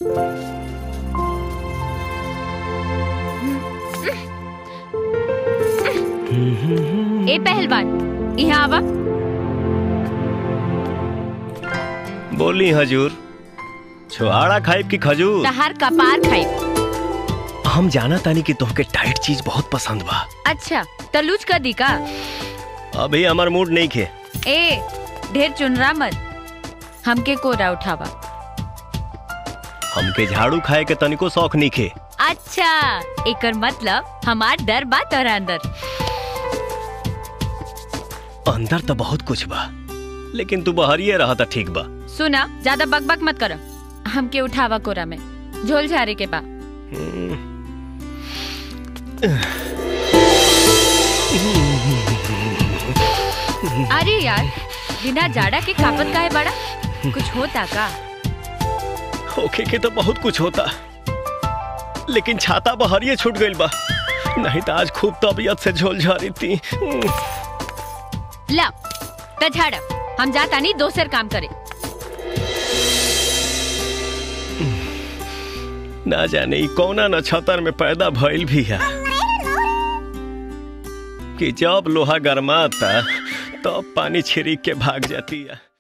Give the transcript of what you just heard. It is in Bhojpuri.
ए पहलवान यहाँ आवा बोली हजूर छुआड़ा खाइब की खजूर तहार कपार खाई हम जाना तानी कि तोहके टाइट चीज बहुत पसंद बा अच्छा तलूज का दी का अभी हमार मूड नहीं खे ए ढेर चुनरा मत हमके कोरा उठावा हमके झाड़ू खाए के तनिको शौक नहीं खे अच्छा एकर मतलब हमार डर बा तोरा अंदर अंदर तो बहुत कुछ बा लेकिन तू बहरिए रहा था ठीक बा सुना ज्यादा बकबक मत करो हमके उठावा कोरा में झोल झारे के बा अरे यार बिना जाड़ा के कापत का है बड़ा कुछ होता का होके के तो बहुत कुछ होता लेकिन छाता बहरिए छूट गइल बा नहीं तो आज खूब तबीयत से झोल झारी थी ला त झाड़ हम जाता नहीं दोसर काम करे ना जाने ई कौना नक्षत्र में पैदा भइल भी है कि जब लोहा गरमाता तब पानी छिड़क के भाग जाती है